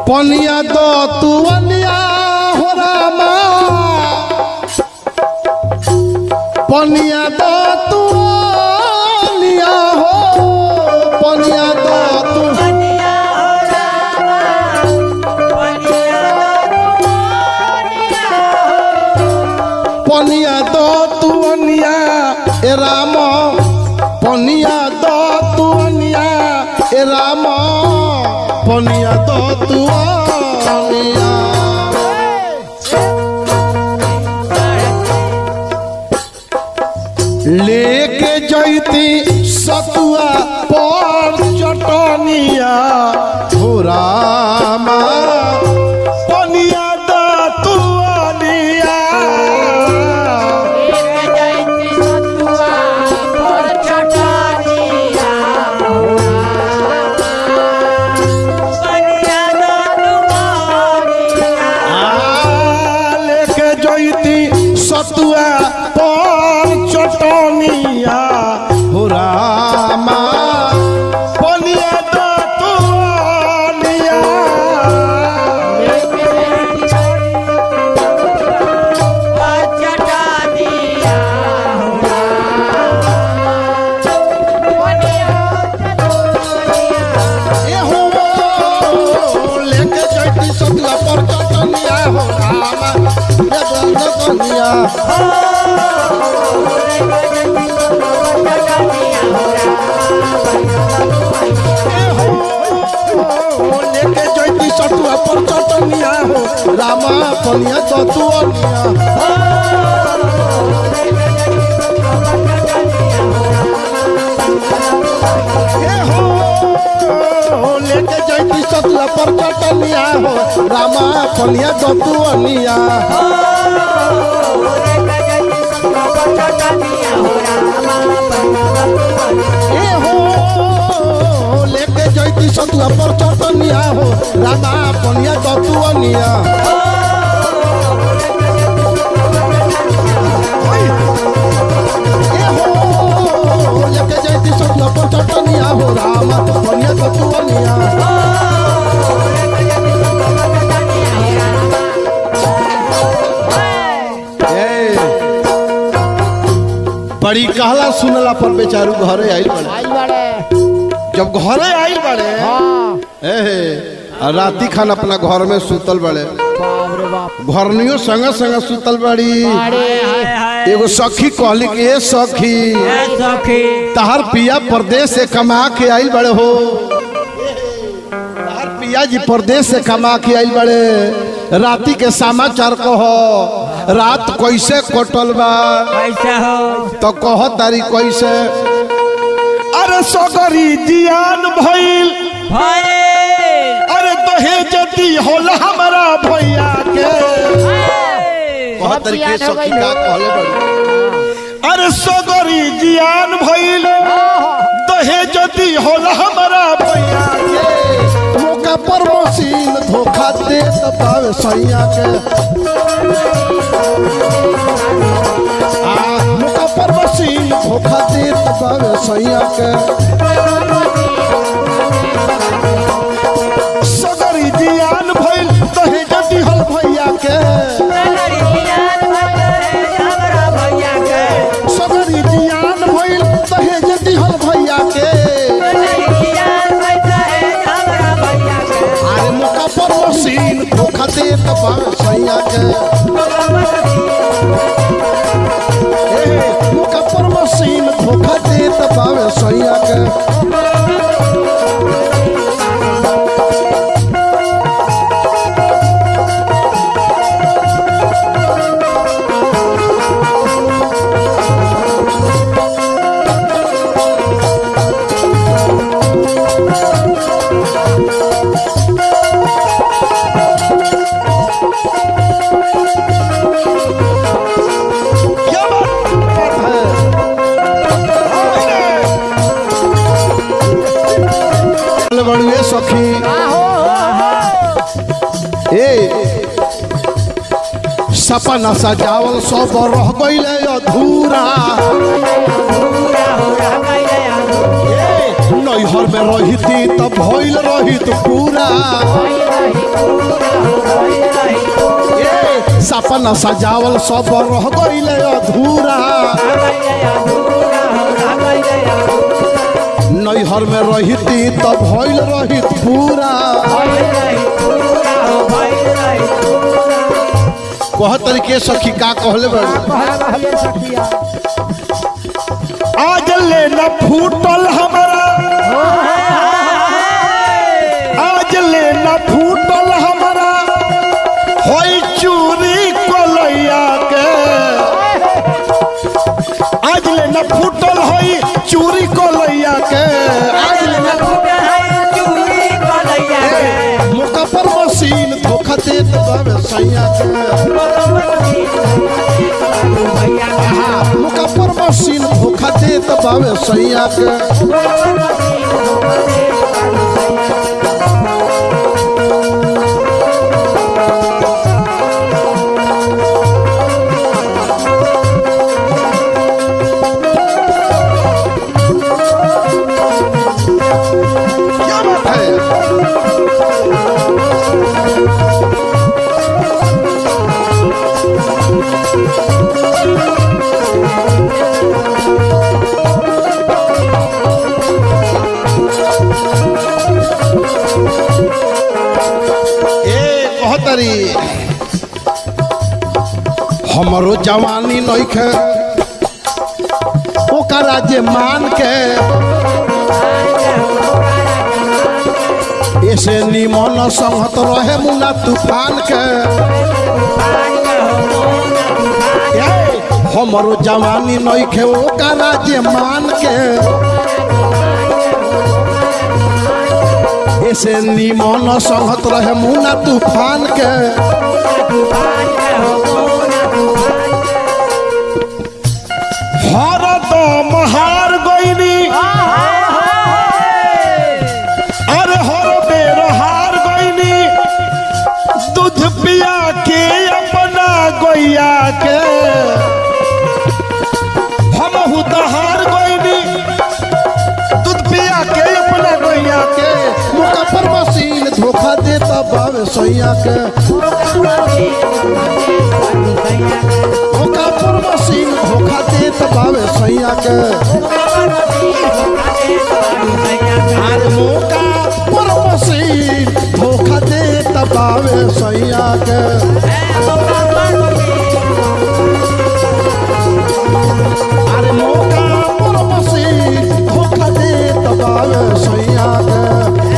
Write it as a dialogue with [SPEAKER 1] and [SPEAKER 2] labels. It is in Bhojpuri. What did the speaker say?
[SPEAKER 1] पनिया दो तू अनिया हो रामा पनिया दो तू अनिया हो पनिया दो तू पनिया दो तू अनिया ए राम पनिया दो तू अनिया ए राम पनिया दो तू अनिया लेके जैती सतुआ पर चटनिया हो रामा पनिया दो तू अनिया आ, लेके जैती सतुआ पर चटनिया हो रामा पनिया दो तू अनिया ए हो लेके जैती सतुआ पर चटनिया हो रामा ये दो कनिया ए हो लेके जैती सतुआ पर चटनिया हो रामा पनिया दो तू अनिया ए हो लेके जैती सतुआ पर चटनिया हो रामा पनिया दो तू अनिया ए हो लेके जैती सतुआ पर चटनिया हो रामा पनिया दो तू अनिया ए हो लेके जैती सतुआ पर चटनिया हो रामा पनिया दो तू अनिया ए, बड़ी कहला सुनला पर बेचारू घरे आइल बड़े
[SPEAKER 2] आई बड़े
[SPEAKER 1] जब घरे आइल बड़े
[SPEAKER 2] हाँ
[SPEAKER 1] ए आ राती खान अपना घर में सुतल बड़े
[SPEAKER 2] बाप रे बाप
[SPEAKER 1] घरनियो संग संग सुतल बड़ी
[SPEAKER 2] अरे
[SPEAKER 1] एगो सखी कहली कि ए सखी तहार पिया परदेश से कमा के आइल बड़े हो तहार पिया जी परदेश से कमा के आइल बड़े राती के समाचार कहो रात कैसे कटल बा
[SPEAKER 3] कैसा हो
[SPEAKER 1] तो कह तारी कैसे अरे सगरी जियान भइल
[SPEAKER 3] भरे
[SPEAKER 1] अरे दहेज दी होला हमारा भैया के कह तारी के
[SPEAKER 2] जियान हो
[SPEAKER 1] सखी
[SPEAKER 2] गइल।
[SPEAKER 1] का कहले बड़ी अरे सगरी जियान भइल दहेज दी होला हमारा भैया के मौका पर मशीन धोखा दे पावे सैया के आ मौका पर मशीन धोखा दे पावे सैया के सगरी जियान भइल दहेज दी हल भैया के सगरी जियान भइल दहेज दी हल भैया के अरे मौका पर मशीन धोखा दे पावे सैया के ए, मौका पर मशीन धोखा दे पावे सैया के क्या बात है चल बड़ुए सखी ए सपना सजावल सब रह गइले अधूरा ए, नैहर में रहिती त भइल रहित पूरा ए सपना सजावल सब रह गइले अधूरा नैहर में रहिती तब भइल रहित पूरा कह तरीके सखी का कहले बड़ी आज ले न फूटल हमारा आज ले न फूटल हमारा होई चूरी कोलैया के आज ले न फूटल होई चूरी कोलैया के आज ले न मुका पर मशीन धोखा देत बाबे सैया के आहा, मुका पर मशीन धोखा देत बाबे सैया के क्या बात है ए कहतरी हमरो जवानी नइखे ओकरा जे मान के ऐसे निमन संगत रहे मुना तूफान के ए, हमरो जवानी नइखे ओकरा जे मान के ऐसे निमन संगत रहे मुना तूफान के हर दम हार गईनी अरे हर बेर हार गईनी दूध पिया के अपना गैया के हम तो हार गईनी दूध पिया के अपना गैया के मुका पर मशीन धोखा देता बावे सैया के मुका पर मशीन धोखा देता बावे सैया के अरे मुका पर मशीन धोखा देता बावे सैया के अरे मौका पर मसीह धोखा दे तबावे सैया के